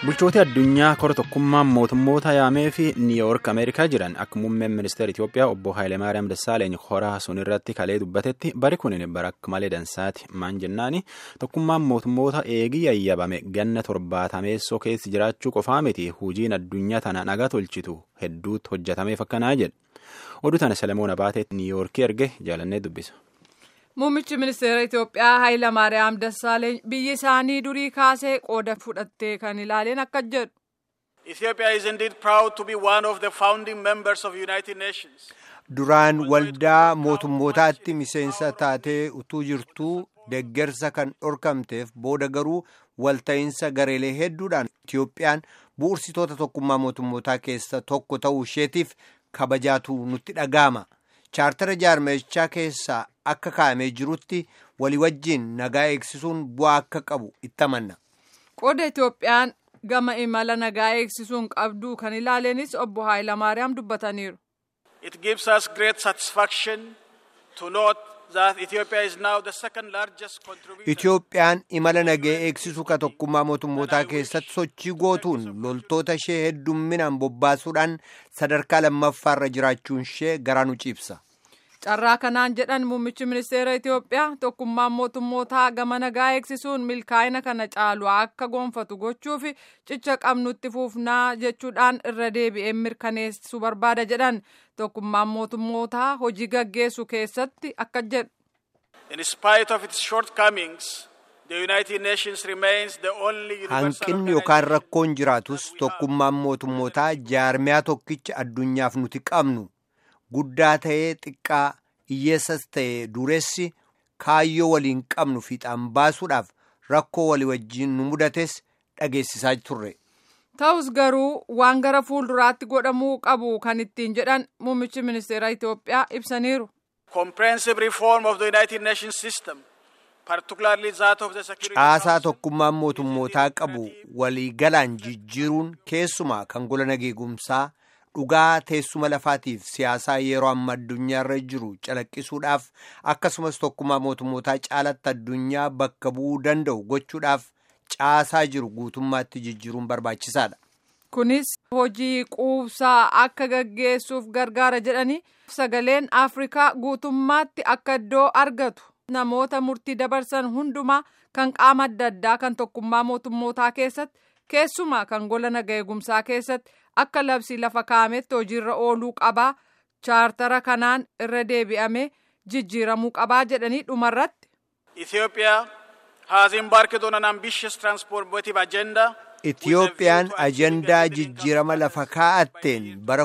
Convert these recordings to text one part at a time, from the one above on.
bulchooti addunyaa kora tokkummaan mootummoota yaamee fi niiwuyoork ameerikaa jiran akka muummeen ministeera itiyoophiyaa obbo haayileemaariyaam dassaaleeny horaa sun irratti kalee dubbatetti bari kunin bara akka malee dansaati maan jennaani tokkummaan mootummoota eegii yayyabame ganna torbaatameessoo keessa jiraachuu qofaa miti hujiin addunyaa tana nagaa tolchitu hedduutti hojjetameef akkanaa jedhe oduu tana selemoon abaateetti niiwuyoorkii erge jaalannee dubbisa. Muummichi ministeera Itoophiyaa Hayilamaariyaam Dassaaleeny biyyi isaanii durii kaasee qooda fudhattee kan ilaaleen akka jedhu. Ethiopia is indeed proud to be one of the founding members of United Nations. Duraan waldaa mootummootaatti miseensa taatee utuu jirtuu deggersa kan dhorkamteef booda garuu walta'iinsa gareelee hedduudhaan Itiyoophiyaan bu'uursitoota tokkummaa mootummootaa keessa tokko ta'uu isheetiif kabajaatu nutti dhaga'ama. chaartara jaarmechaa keessaa akka kaa'amee jirutti walii wajjiin nagaa eegsisuun bu'aa akka qabu itti amanna. Qooda Itoophiyaan gama imala nagaa eegsisuun qabdu kan ilaaleenis obbo Haayilamaariyaam dubbataniiru. It gives us great satisfaction to note that Ethiopia is now the second largest contributor. Itoophiyaan imala nagaa eegsisuu ka tokkummaa mootummootaa keessatti sochii gootuun loltoota ishee heddumminaan bobbaasuudhaan sadarkaa lammaffaarra jiraachuun ishee garaa nu ciibsa. Carraa kanaan jedhan muummichi ministeera Itoophiyaa tokkummaan mootummootaa gama nagaa eegsisuun milkaa'ina kana caalu akka gonfatu gochuuf cicha qabnutti fuufnaa jechuudhaan irra deebi'ee mirkaneessuu barbaada jedhan tokkummaan mootummootaa hojii gaggeessu keessatti akka jedhu. In spite of its shortcomings, the United Nations remains the only universal Hanqinni yookaan rakkoon jiraatus tokkummaan mootummootaa jaarmiyaa tokkicha addunyaaf nuti qabnu guddaa ta'ee xiqqaa hiyyeessas ta'ee dureessi kaayyoo waliin qabnu fiixaan baasuudhaaf rakkoo walii wajjiin nu mudates dhageessisaa turre. Ta'us garuu waan gara fuulduraatti godhamuu qabu kan ittiin jedhan muummichi ministeera Itoophiyaa ibsaniiru. comprehensive reform of the United Nations system, particularly that of the Security Caasaa Council. tokkummaan mootummootaa qabu waliigalaan jijjiiruun keessumaa kan gola nageegumsaa dhugaa teessuma lafaatiif siyaasaa yeroo amma addunyaarra jiru calaqqisuudhaaf akkasumas tokkummaa mootummootaa caalatti addunyaa bakka bu'uu danda'u gochuudhaaf caasaa jiru guutummaatti jijjiiruun barbaachisaadha. Kunis hojii quubsaa akka gaggeessuuf gargaara jedhanii sagaleen Afrikaa guutummaatti akka iddoo argatu namoota murtii dabarsan hundumaa kan qaama adda addaa kan tokkummaa mootummootaa keessatti keessumaa kan gola nagaa eegumsaa keessatti akka labsii lafa kaa'ametti hojiirra ooluu qabaa chaartara kanaan irra deebi'amee jijjiiramuu qabaa jedhanii dhumarratti. Ethiopia has embarked on an ambitious transformative agenda. Itiyoophiyaan ajandaa jijjiirama lafa kaa'atteen bara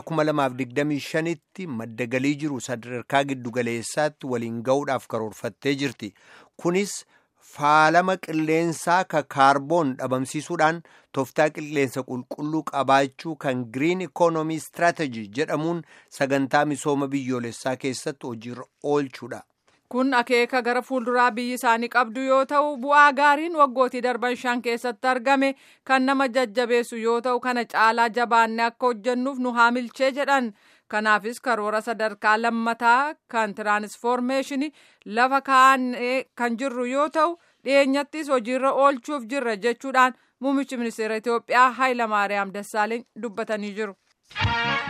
2025tti madda galii jiru sadarkaa giddugaleessaatti waliin ga'uudhaaf karoorfattee jirti. Kunis faalama qilleensaa ka kaarboon dhabamsiisuudhaan tooftaa qilleensa qulqulluu qabaachuu kan Green Economy Strategy jedhamuun sagantaa misooma biyyoolessaa keessatti hojiirra oolchuudha. Kun akeeka gara fuulduraa biyyi isaanii qabdu yoo ta'u bu'aa gaariin waggootii darban shan keessatti argame kan nama jajjabeessu yoo ta'u kana caalaa jabaanne akka hojjennuuf nu haamilchee jedhan kanaafis karoora sadarkaa lammataa kan tiraansfoormeeshinii lafa kaa'annee kan jirru yoo ta'u dhiyeenyattis hojiirra oolchuuf jirra jechuudhaan muummichi ministeera Itoophiyaa Hayilamaariyaam Dassaaleeny dubbatanii jiru.